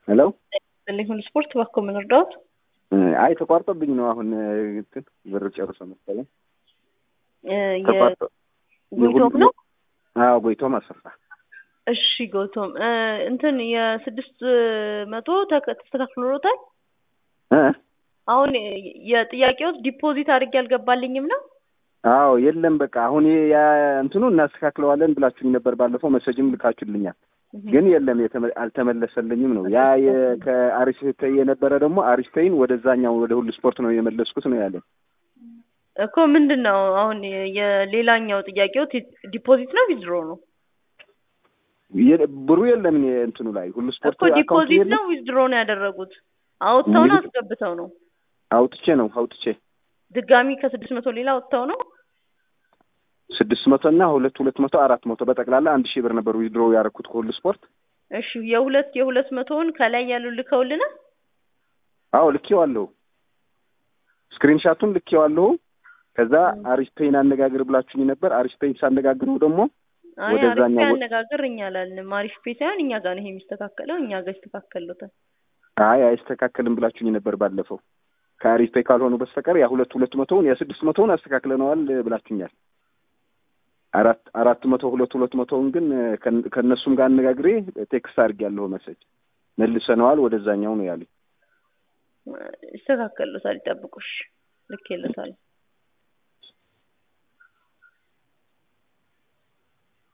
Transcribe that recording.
ሄሎ ሁሉ ስፖርት እባክዎ ምን እርዳዎት? አይ ተቋርጦብኝ ነው አሁን እንትን ብር ጨርሶ መሰለኝ እ ተቋርጦ የጎይቶም ነው? አዎ ጎይቶም አሰፋ እሺ ጎይቶም እ እንትን የስድስት መቶ ተከ- ተስተካክሎታል? እ አሁን የጥያቄዎት ዲፖዚት አድርጌ አልገባልኝም ነው? አዎ የለም በቃ አሁን ያ እንትኑ እናስተካክለዋለን ብላችሁኝ ነበር ባለፈው መሰጅም ልካችሁልኛል ግን የለም የተመ- አልተመለሰልኝም ነው ያ የ- ከአሪስቴይ የነበረ ደግሞ አሪስቴይን ወደዛኛው ወደ ሁሉ ስፖርት ነው የመለስኩት ነው ያለኝ እኮ ምንድን ነው አሁን የሌላኛው ጥያቄዎት ዲፖዚት ነው ዊዝድሮ ነው? የ- ብሩ የለም እኔ እንትኑ ላይ ሁሉ ስፖርት እኮ አካውንቱ ዲፖዚት የለም ነው ዊዝድሮ ነው ያደረጉት? አውጥተው ነው አስገብተው ነው? አውጥቼ ነው አውጥቼ ድጋሚ ከስድስት መቶ ሌላ አውጥተው ነው? ስድስት መቶ እና ሁለት ሁለት መቶ አራት መቶ በጠቅላላ አንድ ሺህ ብር ነበር ዊድሮ ያደረኩት ከሁሉ ስፖርት እሺ የሁለት የሁለት መቶውን ከላይ ያሉ ልከውልናል? አዎ ልኬዋለሁ ስክሪንሻቱን ልኬዋለሁ ከዛ አሪስፔይን አነጋግር ብላችሁኝ ነበር አሪስፔይን ሳነጋግረው ደግሞ አይ አሪፍ ወደዛኛው ወ- ያነጋግር እኛ አላልንም። አሪፍ ፔ ሳይሆን እኛ ጋር ነው ይሄ የሚስተካከለው፣ እኛ ጋር ይስተካከሉታል። አይ አይስተካከልም ብላችሁኝ ነበር ባለፈው ከአሪስፔይ ካልሆኑ በስተቀር ያ ሁለት ሁለት መቶውን ያ ስድስት መቶውን አስተካክለነዋል ብላችሁኛል አራት አራት መቶ ሁለት ሁለት መቶውን ግን ከን- ከእነሱም ጋር አነጋግሬ ቴክስት አድርጌያለሁ መሰጅ መልሰነዋል ወደዛኛው ነው ያሉኝ ይስተካከሉታል፣ ይጠብቁሽ። ልክ ይለታል።